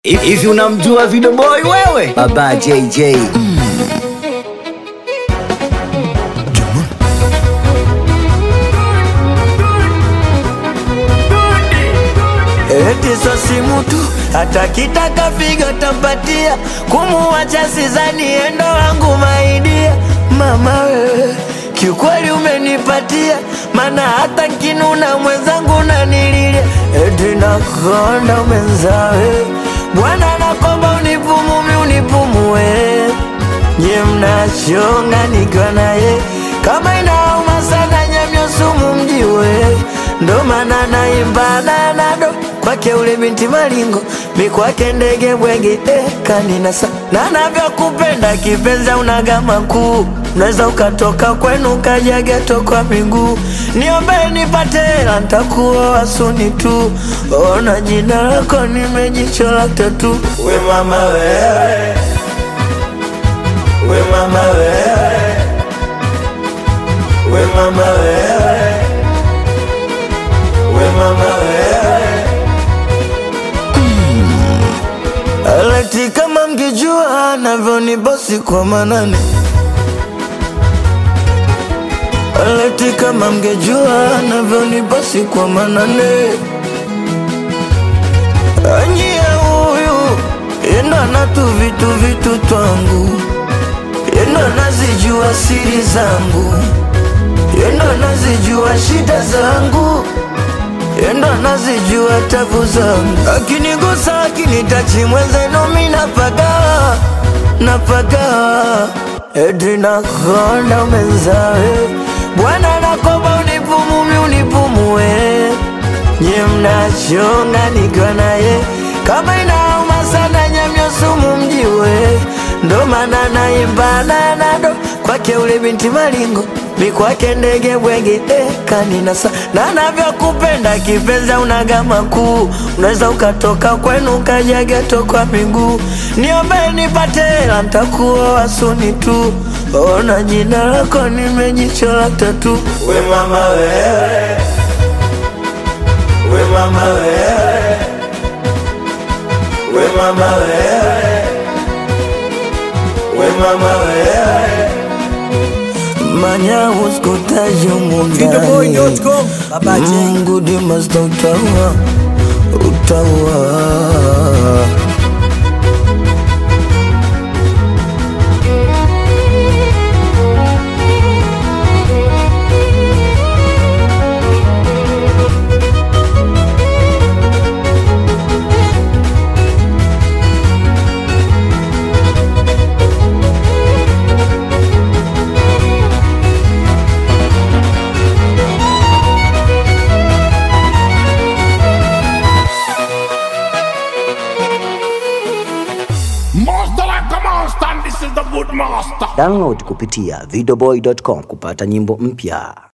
Hivi unamjua Video Boy wewe? Baba JJ. Eti so simu tu hata kitaka figa tampatia, kumuacha sizani endo wangu maidia. Mama wewe kiukweli umenipatia, mana hata nkinuna mwenzangu nanililia. Eti nakonda mwenzawe, Bwana nakomba unipumumi unipumue, nye mnachonga nikiwa naye kama inauma sana nyamyo sumu mjiwe, ndo maana naimba nanado kwake ule binti malingo mi kwake ndege bwege eh, kaninasa na navyokupenda kipenza unagama kuu unaweza ukatoka kwenu ukaja geto kwa miguu niombe nipate hela ntakuoa suni tu ona jina lako nimejichola tatu we mama wewe we mama wewe we mama wewe we mama wewe Alati kama mngejua navyoni bosi kwa manane Alati kama mngejua navyoni bosi kwa manane Anyie huyu yenda na tu vitu vitu twangu yenda nazijua siri zangu yenda nazijua shida zangu yenda nazijua tabu zangu akinigusa akinitachi mwenzenu mi napaga napaga edi nakonda mwenzawe bwana nakoba unipumumi unipumue nye mnachonga nikiwa naye kama inauma sana nyamyo sumu mjiwe ndo maana naimba nanado kwake ule binti malingo mi kwake ndege bwege eh, kaninasa na navyokupenda kipenza unagama kuu unaweza ukatoka kwenu ukaja geto kwa miguu niombe nipate hela ntakuoa suni tu ona jina lako nimejichola tatu we mama wewe we mama wewe we mama wewe we mama wewe manya uskutaje mundani Videoboy.com. Baba J. Mungu dimasta utaua utaua Master like a monster, and this is the good master. Download kupitia videoboy.com kupata nyimbo mpya.